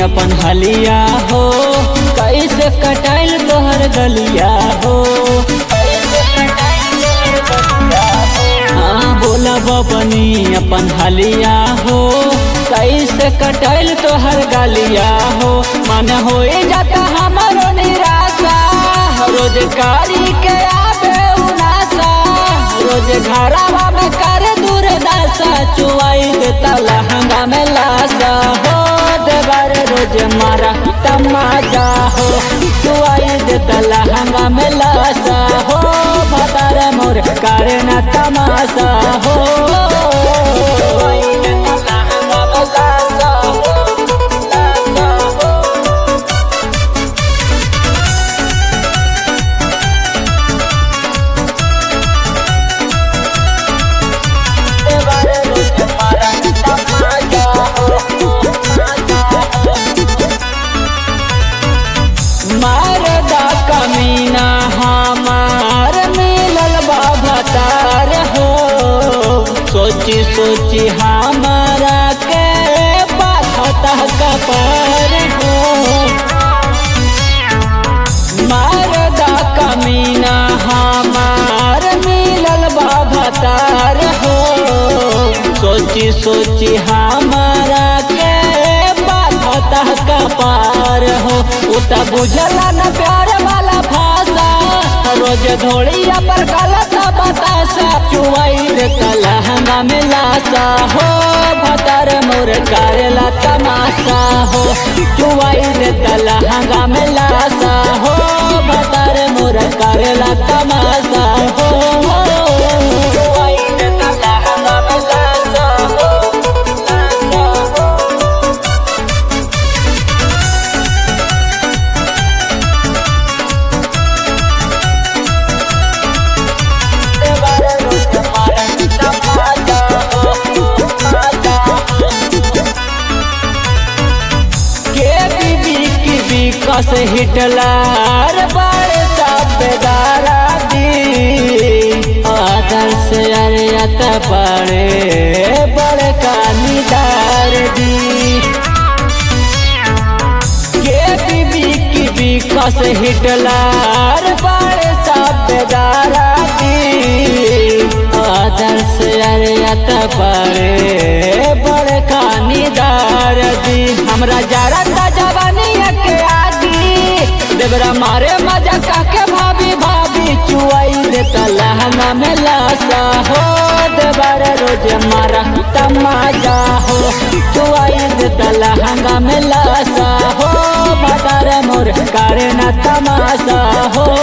अपन हलिया हो कैसे कटाइल तोहर गलिया हो हाँ बोला बबनी अपन हलिया हो कैसे कटाइल तोहर गलिया हो मन हो जाता हमारो निराशा रोजगारी के आबे उनासा रोज घरावा में करे दूर दासा चुआई देता लहंगा में लासा हो देवर रोज मारा तमाजा हो चुआई देता लहंगा में लासा हो भतार मोर करे न तमाशा हो चुआई देता लहंगा में लासा हो, लासा हो। देवर रोज मारा तमाजा हो, तमाजा हो। मारदा कमीना हमार मिलल बाबतार हो सोची सोची हमारा के बाधता कपार हो मारदा कमीना हमार मिलल बाबतार हो सोची सोची हमारा के बाधता कपार हो उता बुझला न प्यार वाला भाषा रोज धोड़िया पर गलत बतासा चुआई देता लहंगा में लासा हो भतर मोर करेला तमाशा हो चुआई देता लहंगा में लासा हो भतर मोर करेला तमाशा हो चुआई देता लहंगा में लासा हो लासा हो देवर रोज मारा तमाजा हो, तमाजा हो। के बीबी की विकस हिटलर बड़े साबेदारा दी आदर्श अरियत बड़े बड़े कानीदार दी के बीबी की विकस हिटलर बड़े साबेदारा दी आदर्श अरियत बड़े बड़े कानीदार दी हमरा जरा ता जवानिया के आगी देवरा मारे मजा काके भाभी भाभी चुआई देता लहंगा में लासा हो देवर रोज मारा तमाजा हो चुआई देता लहंगा में लासा हो भदार मोर करे न तमाशा हो